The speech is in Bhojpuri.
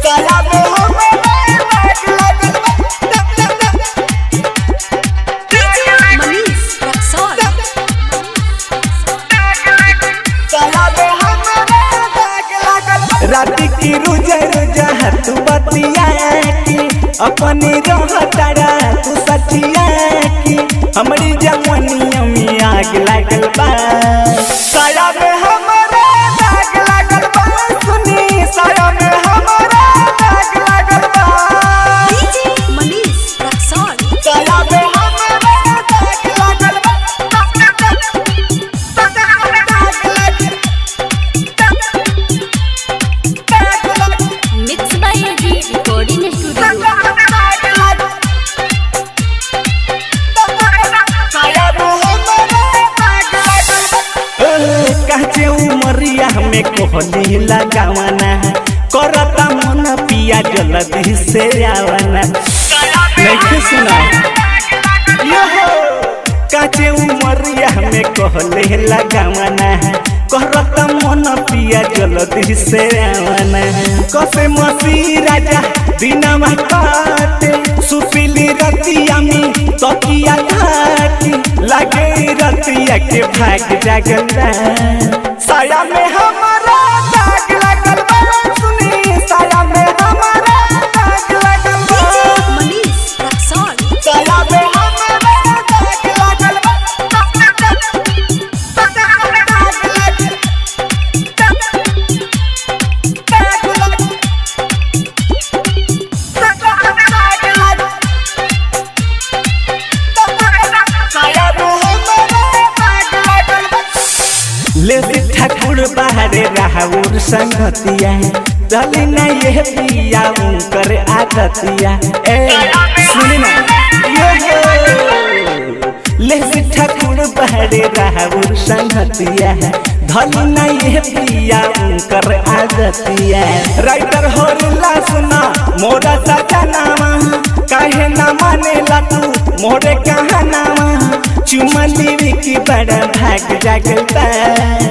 साया में हमारे दाग लागल बा Manish Raxol. राति की रुजा रुजा तू बतिया की अपनी रह तारा तू सचिया की हमारी जवानिया में आग लागल बा साया में हमारा दाग लागल बा सुनी साया में हमारा दाग लागल बा DJ Manish Raxol. साया में हमारा दाग लागल बा Mixed by AG Recording Studio. काचे उमरिया में कोहनी लगावना करता मन पिया जल्दी से आवना नहीं सुना यो काचे उमरिया में कहले लगावना करता मन पिया जल्दी से आवना कसे मसी राजा दिनमा काटे सुपिली रतिया में तकिया घाटी लगे रतिया के भाग जागल बा। साया में हमारा दाग लागल बा सुनी साया में हमारा दाग लागल बा DJ Manish Raxol. साया में हमारा दाग लागल बा ले ठाकुर बाहरे राहुर संगतिया चली ना ये पिया उनकर आदतिया ए सुनी ना ये हो। ले ठाकुर बाहरे राहुर संगतिया धली ना ये पिया उनकर आदतिया राइटर होरला सुना मोरा साजा नामा काहे ना मानेला तू मोरे कहा नामा चुमा लेवे की बड़ा भाग जागल बा